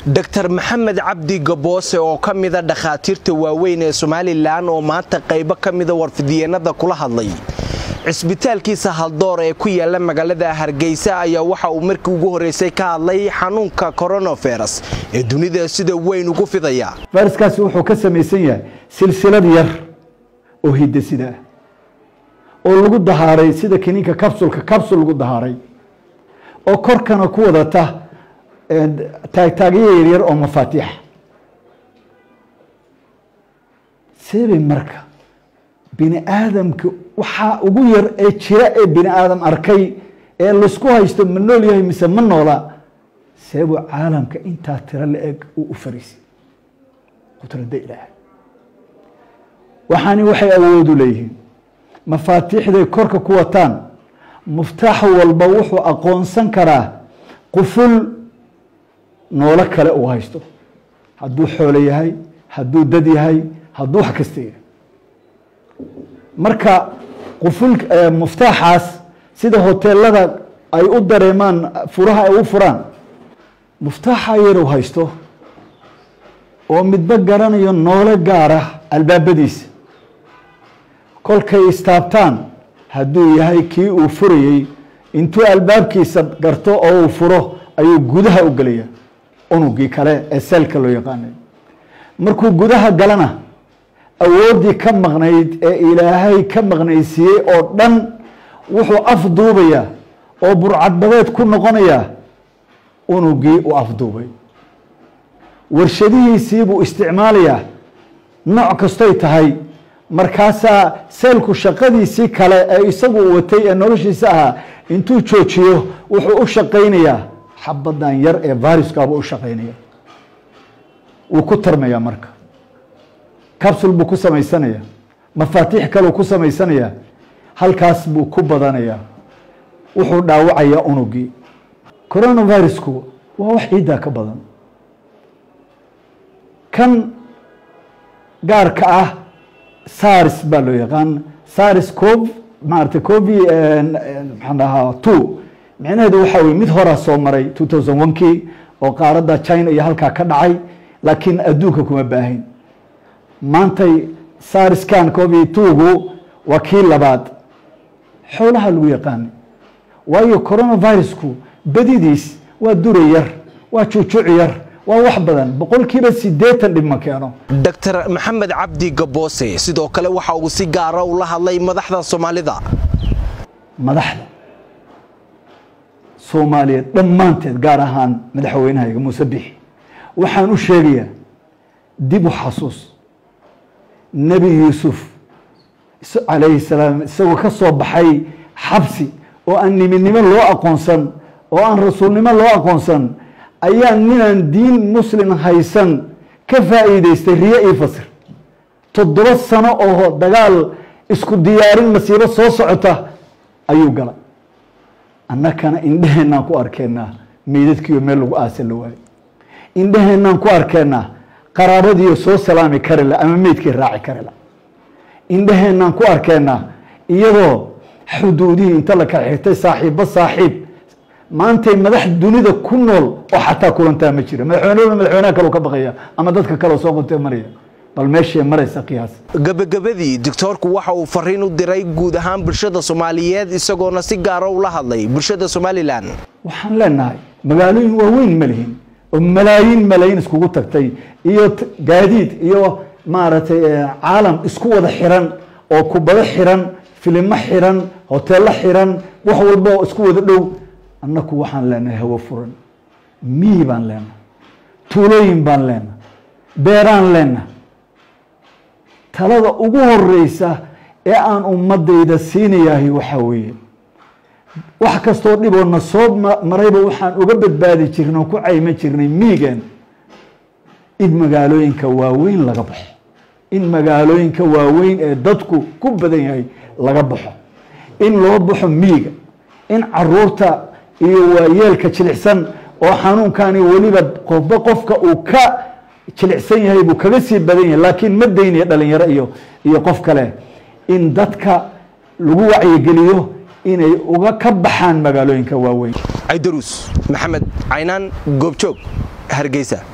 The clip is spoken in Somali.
dr maxamed cabdi gaboose oo ka mida dhakhaatiirta waaweyn ee somalilan oo maanta qaybo ka mida warfidyeennada kula hadlay cisbitaalkiisa haldoor ee ku yaala magaalada hargeysa ayaa waxa uu markii ugu horreysay ka hadlay xanuunka koronavirus ee dunida sida weyn ugu fidaya fayraskaasi wuxuu ka samaysan yahay silsilad yar oo hidasida ah oo lagu dahaaray sida kiniinka capsulka capsul lagu dahaaray oo korkana ku wadata taagtaagyo yaryar oo mafaatiixa seebay marka bini aadamka waxaa ugu yar ee jira ee bini aadam arkay ee laysku haysto ma nool yahay mise ma noola seebuu caalamka intaa tiro la-eg uu u fariisay qudrada ilaahay waxaani waxay awoodu leeyihiin mafaatiixday korka ku wataan muftaax walba wuxuu aqoonsan karaa quful noolo kale uu haysto hadduu xoolo yahay hadduu dad yahay hadduu wax kasta yahay marka quful muftaaxaas sida hoteelada ay u dareemaan furaha ay u furaan muftaaxa yar uu haysto oo midba garanayo noolo gaara albaabadiisa kolkay istaabtaan hadduu yahay kii uu furayey intuu albaabkiisa garto oo uu furo ayuu gudaha u gelaya unugii kale ee seelka loo yaqaanay markuu gudaha galana awooddii ka maqnayd ee ilaahay ka maqnaysiiyey oo dhan wuxuu afduubayaa oo burcadbadeed ku noqonayaa unugii uu afduubay warshadihiisii buu isticmaalayaa nooc kastoy tahay markaasaa seelku shaqadiisii kale ee isagu watay ee noloshiisa ahaa intuu joojiyo wuxuu u shaqaynayaa xabadan yar ee viruskaabuu u shaqaynaya wuu ku tarmayaa marka capsul buu ku samaysanaya mafaatiix kaleu ku samaysanayaa halkaas buu ku badanayaa wuxuu dhaawacayaa unugii coronavirusku waa wax ciiddaa ka badan kan gaarka ah sars baa loo yaqaan sars cov maarata covi maxaan dhahaa two micnaheedu waxaa weye mid horaa soo maray two thousand one kii oo qaaradda china iyo halkaa ka dhacay laakiin adduunka kuma baahayn maantay sariskan covi twogu waa kii labaad xoolaha lagu yaqaanay waayo coronavirusku badidiis waa dura yar waa juujuuc yar waa wax badan boqolkiiba sideetan dhib ma keeno dr maxamed cabdi gaboose sidoo kale waxa uu si gaara ula hadlay madaxda soomaalida madaxda soomaaliyeed dhammaanteed gaar ahaan madaxweynahayga muuse bixi waxaan u sheegayaa dib u xasuus nebi yuusuf calayhi salaam isagoo ka soo baxay xabsi oo aan niminimo loo aqoonsan oo aan rasuulnimo loo aqoonsan ayaa ninaan diin muslim haysan ka faa'iideystay riyo io fasir toddoba sano oo dagaal isku diyaarin masiibo soo socota ayuu galay annakana indheheenaan ku arkeenaa meydadkiiyo meel lagu aasa la waayo indheheenaan ku arkeenaa qaraabadiiyo soo salaami kari la ama meydkii raaci kari la indheheenaan ku arkeenaa iyadoo xuduudihii inta la kala xirtay saaxiibba saaxiib maantay madax dunida ku nool oo xataa kulantaa ma jira madaxweyneba madaxweynaha kaleu ka baqaya ama dadka kaleo soo qabtee maraya bal meeshay maraysa qiyaas gabagabadii doctoorku waxa uu fariin u diray guud ahaan bulshada soomaaliyeed isagoona si gaara ula hadlay bulshada somalilan waxaan leenahay magaalooyin waaweyn ma lihin oo malaayiin malaayiin iskugu tagtay iyo gaadiid iyo maaragtay caalam isku wada xiran oo kubado xiran filimo xiran hoteello xiran wax walba oo isku wada dhow annaku waxaan leenahay hawo furan miyi baan leenahay tuulooyin baan leenahay beeraan leenahay talada ugu horeysa ee aan ummadayda siinayahay waxaa weeye wax kastoo dhiboona soo marayba waxaan uga badbaadi jirnay oo ku cayma jirnay miigan in magaalooyinka waaweyn laga baxo in magaalooyinka waaweyn ee dadku ku badan yahay laga baxo in loo baxo miiga in caruurta iyo waayeelka jilicsan oo xanuunkani weliba qofba qofka uu ka jilicsan yahay buu kaga sii badan yahay laakiin ma daynaya dhalinyaro iyo iyo qof kale in dadka lagu wacyigeliyo inay uga ka baxaan magaalooyinka waaweyn caydaruus maxamed caynaan goobjoog hargeysa